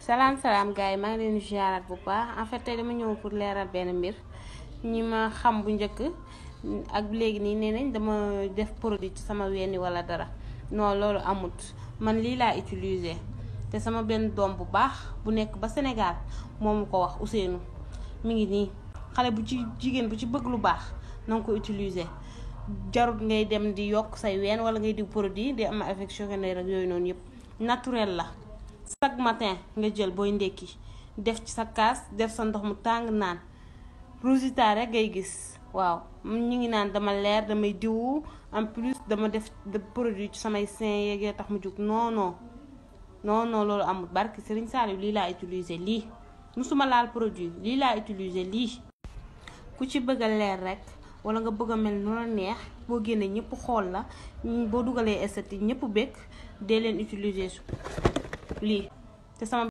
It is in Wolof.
salaam salaam gars yi maa ngi leen di ziaraat bu baax en fait tey dama ñëw pour leeral benn mbir ñi ma xam bu njëkk ak léegi nii nee nañ dama def produit ci sama wenn wala dara non loolu amut man lii laa utiliser te sama benn doom bu baax bu nekk ba Sénégal moomu ko wax Ousseynou mi ngi nii xale bu ci jigéen bu ci bëgg lu baax na nga ko utiliser jarut ngay dem di yokk say ween wala ngay diw produit di am effet secondaire ak yooyu noonu yëpp naturel la chaque matin nga jël booy ndekki def ci sa kaas def sa ndox mu tàng naan résultat rek ngay gis waaw ñu ngi naan dama leer damay diwu en plus dama def produit ci samay sein yeeg tax mu jug non non non non loolu amul barki Serigne Saliou lii laa utiliser lii musuma laal produit lii laa utiliser lii ku ci bëgg a leer rek wala nga bëgg a mel nu la neex boo génnee ñëpp xool la boo dugalee esthétique ñëpp bëgg dee leen utiliser su lii te sama